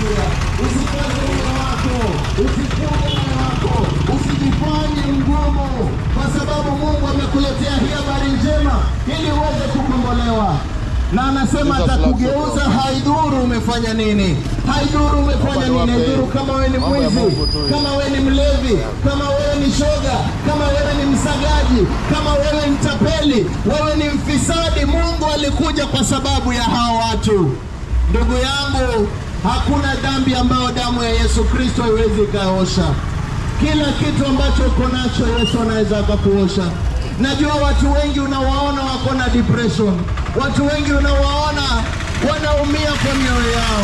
nakwambia, usikaze moyo wako, usifunge moyo wako, usijifanye mgumu, kwa sababu Mungu amekuletea hii habari njema ili uweze kukombolewa na anasema atakugeuza. Haidhuru umefanya nini, haidhuru umefanya nini, haidhuru kama wewe ni mwizi, kama wewe ni mlevi, kama wewe ni shoga, kama wewe ni msagaji, kama wewe ni tapeli, wewe ni mfisadi. Mungu alikuja kwa sababu ya hao watu. Ndugu yangu, hakuna dhambi ambayo damu ya Yesu Kristo haiwezi ikaosha. Kila kitu ambacho uko nacho Yesu anaweza akakuosha. Najua watu wengi unawaona wako na depression, watu wengi unawaona wanaumia kwa mioyo yao.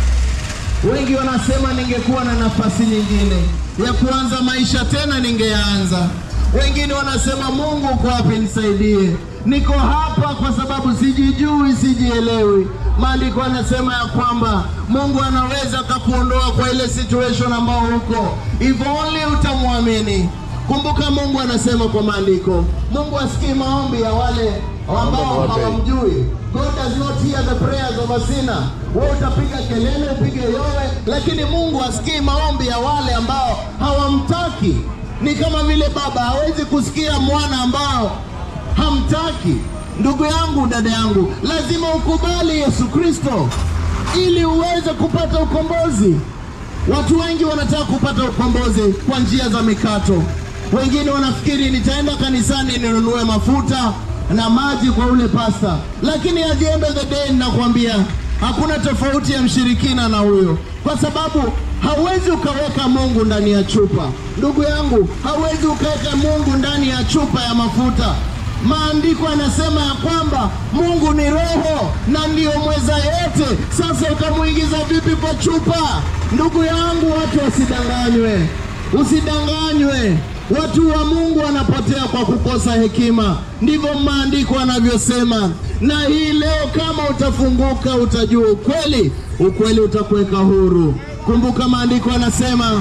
Wengi wanasema ningekuwa na nafasi nyingine ya kuanza maisha tena ningeanza. Wengine wanasema Mungu uko wapi, nisaidie. Niko hapa kwa sababu sijijui, sijielewi. Maandiko anasema ya kwamba Mungu anaweza akakuondoa kwa ile situation ambao uko, if only utamwamini. Kumbuka Mungu anasema kwa maandiko, Mungu asikii maombi ya wale ambao hawamjui. God does not hear the prayers of a sinner. Wewe utapiga kelele, upige yowe, lakini Mungu asikii maombi ya wale ambao hawamtaki. Ni kama vile baba hawezi kusikia mwana ambao hamtaki. Ndugu yangu, dada yangu, lazima ukubali Yesu Kristo ili uweze kupata ukombozi. Watu wengi wanataka kupata ukombozi kwa njia za mikato. Wengine wanafikiri nitaenda kanisani ninunue mafuta na maji kwa ule pasta, lakini at the end of the day ninakwambia hakuna tofauti ya mshirikina na huyo, kwa sababu hauwezi ukaweka Mungu ndani ya chupa. Ndugu yangu, hauwezi ukaweka Mungu ndani ya chupa ya mafuta. Maandiko yanasema ya kwamba Mungu ni roho na ndiyo mweza yote. Sasa utamwingiza vipi kwa chupa? Ndugu yangu, watu wasidanganywe, usidanganywe. Watu wa Mungu wanapotea kwa kukosa hekima, ndivyo maandiko yanavyosema. Na hii leo, kama utafunguka, utajua ukweli, ukweli utakuweka huru. Kumbuka maandiko yanasema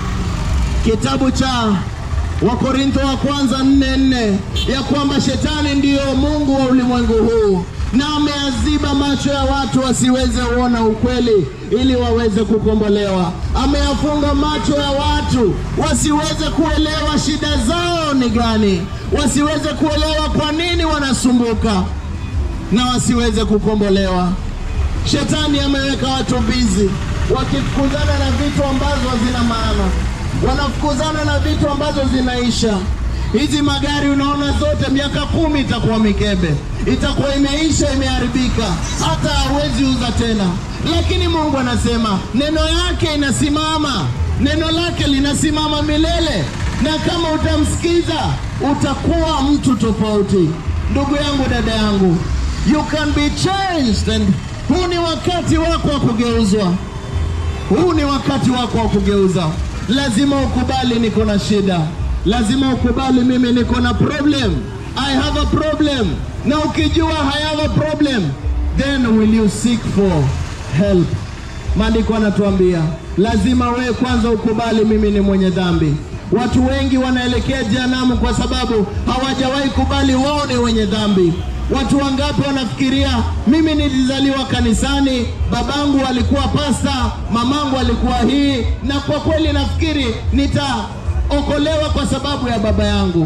kitabu cha Wakorintho wa kwanza nne nne ya kwamba shetani ndiyo mungu wa ulimwengu huu na ameaziba macho ya watu wasiweze kuona ukweli ili waweze kukombolewa. Ameyafunga macho ya watu wasiweze kuelewa shida zao ni gani, wasiweze kuelewa kwa nini wanasumbuka na wasiweze kukombolewa. Shetani ameweka watu bizi wakifukuzana na vitu ambazo hazina maana, wanafukuzana na vitu ambazo zinaisha. Hizi magari unaona zote, miaka kumi itakuwa mikebe, itakuwa imeisha, imeharibika, hata hawezi uza tena. Lakini Mungu anasema neno yake inasimama, neno lake linasimama milele, na kama utamsikiza utakuwa mtu tofauti. Ndugu yangu, dada yangu, you can be changed and huu ni wakati wako wa kugeuzwa. Huu ni wakati wako wa kugeuza. Lazima ukubali niko na shida, lazima ukubali mimi niko na problem. I have a problem. Na ukijua I have a problem, then will you seek for help? Maandiko anatuambia lazima wewe kwanza ukubali mimi ni mwenye dhambi. Watu wengi wanaelekea jehanamu kwa sababu hawajawahi kubali wao ni wenye dhambi. Watu wangapi wanafikiria mimi nilizaliwa kanisani, babangu alikuwa pasta, mamangu alikuwa hii, na kwa kweli nafikiri nitaokolewa kwa sababu ya baba yangu.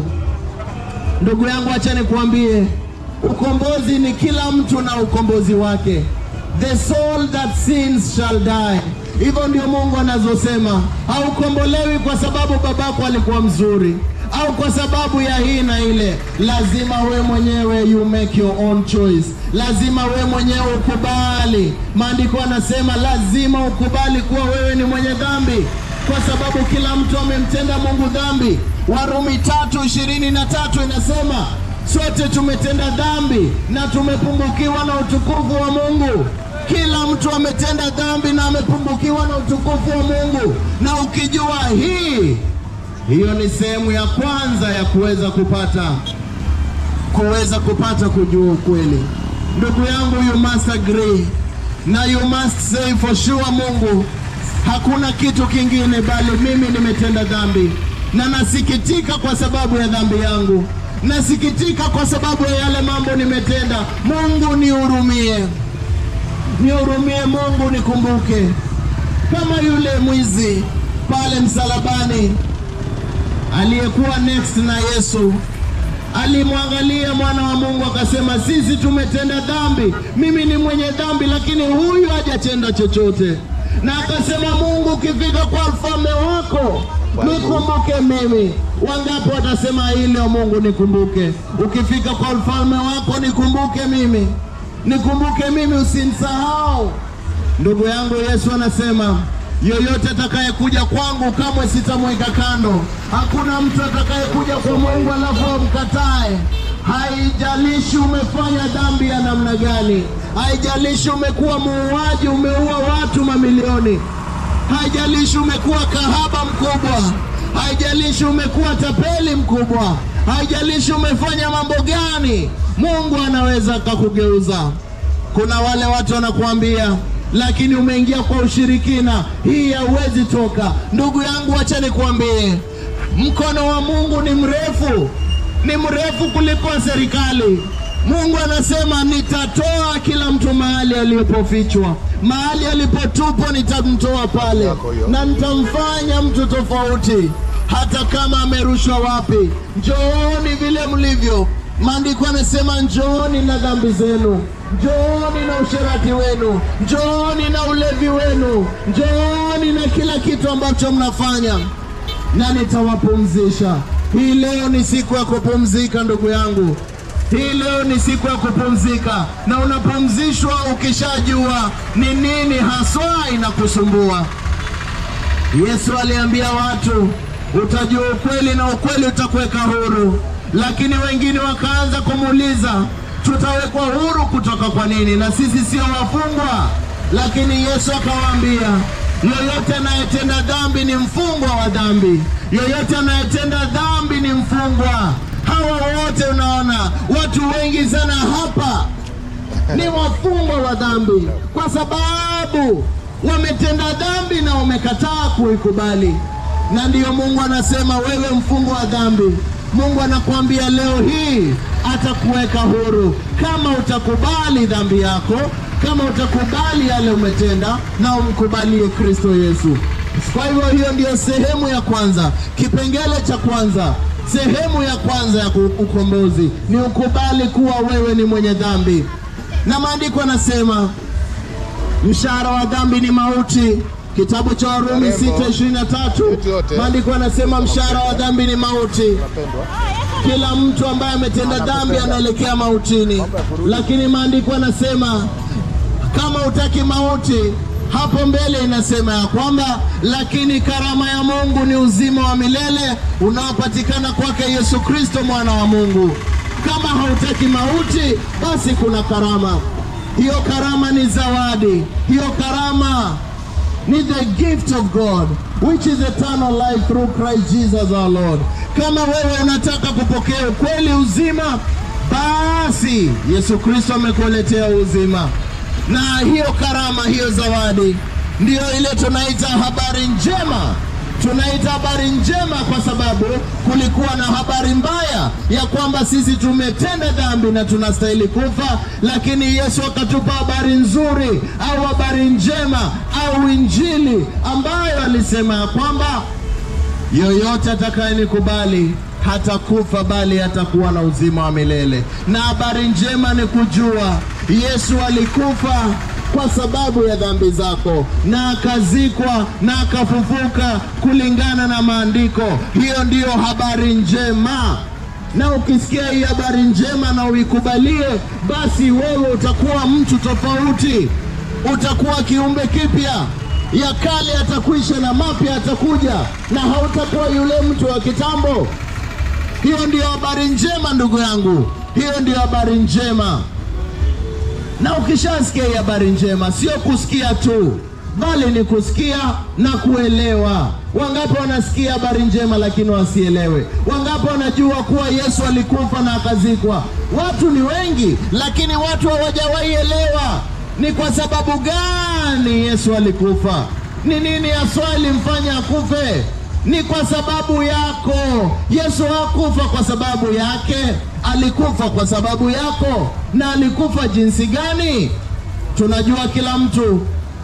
Ndugu yangu, acha nikuambie, ukombozi ni kila mtu na ukombozi wake. The soul that sins shall die. Hivyo ndio Mungu anazosema. Haukombolewi kwa sababu babako alikuwa mzuri au kwa sababu ya hii na ile. Lazima we mwenyewe you make your own choice, lazima we mwenyewe ukubali. Maandiko anasema lazima ukubali kuwa wewe ni mwenye dhambi, kwa sababu kila mtu amemtenda Mungu dhambi. Warumi tatu ishirini na tatu inasema sote tumetenda dhambi na tumepungukiwa na utukufu wa Mungu. Kila mtu ametenda dhambi na amepungukiwa na utukufu wa Mungu, na ukijua hii hiyo ni sehemu ya kwanza ya kuweza kupata kuweza kupata kujua ukweli. Ndugu yangu, you must agree na you must say for sure, Mungu, hakuna kitu kingine bali mimi nimetenda dhambi, na nasikitika kwa sababu ya dhambi yangu, nasikitika kwa sababu ya yale mambo nimetenda. Mungu nihurumie, nihurumie Mungu, nikumbuke kama yule mwizi pale msalabani aliyekuwa next na Yesu alimwangalia mwana wa Mungu akasema, sisi tumetenda dhambi, mimi ni mwenye dhambi, lakini huyu hajatenda chochote. Na akasema, Mungu, ukifika kwa ufalme wako nikumbuke mimi. Wangapi watasema hili, o Mungu nikumbuke, ukifika kwa ufalme wako nikumbuke mimi, nikumbuke mimi, usinisahau. Ndugu yangu, Yesu anasema yoyote atakayekuja kwangu kamwe sitamweka kando. Hakuna mtu atakayekuja kwa Mungu alafu amkatae. Haijalishi umefanya dhambi ya namna gani, haijalishi umekuwa muuaji, umeua watu mamilioni, haijalishi umekuwa kahaba mkubwa, haijalishi umekuwa tapeli mkubwa, haijalishi umefanya mambo gani, Mungu anaweza akakugeuza. Kuna wale watu wanakuambia lakini umeingia kwa ushirikina, hii hauwezi toka. Ndugu yangu, wacha nikwambie, mkono wa Mungu ni mrefu, ni mrefu kuliko serikali. Mungu anasema nitatoa kila mtu mahali alipofichwa, mahali alipotupwa nitamtoa pale, na nitamfanya mtu tofauti, hata kama amerushwa wapi. Njooni vile mlivyo. Maandiko anasema njooni na dhambi zenu, njooni na usherati wenu, njooni na ulevi wenu, njooni na kila kitu ambacho mnafanya, na nitawapumzisha. Hii leo ni siku ya kupumzika, ndugu yangu. Hii leo ni siku ya kupumzika, na unapumzishwa ukishajua ni nini haswa inakusumbua. Yesu aliambia watu, utajua ukweli na ukweli utakuweka huru lakini wengine wakaanza kumuuliza tutawekwa huru kutoka kwa nini? Na sisi sio wafungwa. Lakini Yesu akawaambia, yoyote anayetenda dhambi ni mfungwa wa dhambi, yoyote anayetenda dhambi ni mfungwa. Hawa wote unaona, watu wengi sana hapa ni wafungwa wa dhambi, kwa sababu wametenda dhambi na wamekataa kuikubali. Na ndiyo Mungu anasema, wewe mfungwa wa dhambi Mungu anakuambia leo hii atakuweka huru kama utakubali dhambi yako, kama utakubali yale umetenda na umkubalie Kristo Yesu. Kwa hivyo hiyo ndiyo sehemu ya kwanza, kipengele cha kwanza, sehemu ya kwanza ya ukombozi ni ukubali kuwa wewe ni mwenye dhambi, na maandiko yanasema mshahara wa dhambi ni mauti. Kitabu cha Warumi 6:23 maandiko yanasema mshahara wa dhambi ni mauti. Kila mtu ambaye ametenda dhambi anaelekea mautini, lakini maandiko yanasema kama utaki mauti, hapo mbele inasema ya kwamba lakini karama ya Mungu ni uzima wa milele unaopatikana kwake Yesu Kristo mwana wa Mungu. Kama hautaki mauti, basi kuna karama. Hiyo karama ni zawadi, hiyo karama ni the gift of God which is eternal life through Christ Jesus our Lord. Kama wewe unataka kupokea ukweli uzima, basi Yesu Kristo amekuletea uzima, na hiyo karama, hiyo zawadi ndiyo ile tunaita habari njema. Tunaita habari njema kwa sababu kulikuwa na habari mbaya ya kwamba sisi tumetenda dhambi na tunastahili kufa, lakini Yesu akatupa habari nzuri au habari njema au Injili ambayo alisema ya kwamba yoyote atakayenikubali hatakufa bali atakuwa na uzima wa milele. Na habari njema ni kujua Yesu alikufa kwa sababu ya dhambi zako na akazikwa na akafufuka kulingana na maandiko. Hiyo ndiyo habari njema, na ukisikia hii habari njema na uikubalie, basi wewe utakuwa mtu tofauti, utakuwa kiumbe kipya. Ya kale yatakwisha na mapya yatakuja, na hautakuwa yule mtu wa kitambo. Hiyo ndiyo habari njema, ndugu yangu, hiyo ndiyo habari njema na ukishasikia hii habari njema, sio kusikia tu, bali ni kusikia na kuelewa. Wangapi wanasikia habari njema lakini wasielewe? Wangapi wanajua kuwa Yesu alikufa na akazikwa? Watu ni wengi, lakini watu hawajawahi elewa ni kwa sababu gani Yesu alikufa. Ni nini haswa ilimfanya akufe? Ni kwa sababu yako. Yesu hakufa kwa sababu yake, alikufa kwa sababu yako. Na alikufa jinsi gani? Tunajua kila mtu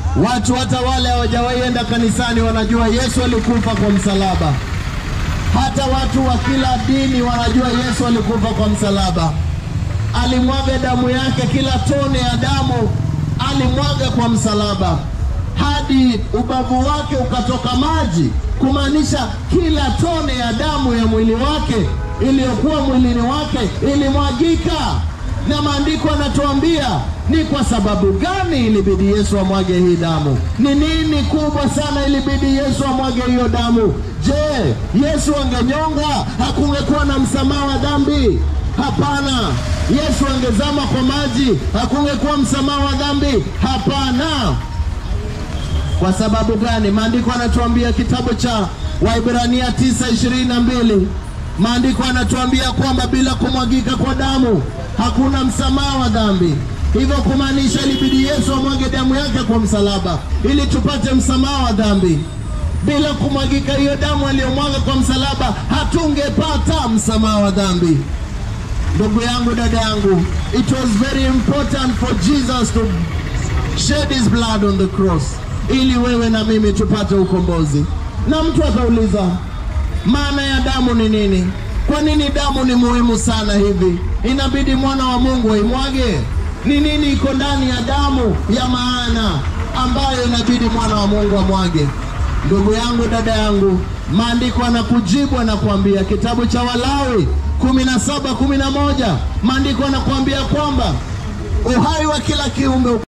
Watu hata wale hawajawahi enda kanisani wanajua Yesu alikufa kwa msalaba. Hata watu wa kila dini wanajua Yesu alikufa kwa msalaba. Alimwaga damu yake, kila tone ya damu alimwaga kwa msalaba, hadi ubavu wake ukatoka maji, kumaanisha kila tone ya damu ya mwili wake iliyokuwa mwilini wake ilimwagika. Na maandiko yanatuambia ni kwa sababu gani ilibidi Yesu amwage hii damu? Ni nini kubwa sana ilibidi Yesu amwage hiyo damu? Je, Yesu angenyonga hakungekuwa na msamaha wa dhambi? Hapana. Yesu angezama kwa maji hakungekuwa msamaha wa dhambi? Hapana. Kwa sababu gani? Maandiko yanatuambia kitabu cha Waibrania 9:22 maandiko yanatuambia kwamba bila kumwagika kwa damu hakuna msamaha wa dhambi. Hivyo kumaanisha ilibidi Yesu amwage damu yake kwa msalaba ili tupate msamaha wa dhambi. Bila kumwagika hiyo damu aliyomwaga kwa msalaba, hatungepata msamaha wa dhambi. Ndugu yangu, dada yangu, it was very important for Jesus to shed his blood on the cross ili wewe na mimi tupate ukombozi. Na mtu atauliza maana ya damu ni nini? Kwa nini damu ni muhimu sana hivi? Inabidi mwana wa Mungu aimwage? Ni nini iko ndani ya damu ya maana ambayo inabidi mwana wa Mungu amwage? Ndugu yangu, dada yangu, maandiko anakujibu, anakuambia kitabu cha Walawi kumi na saba kumi na moja maandiko anakuambia kwamba uhai wa kila kiumbe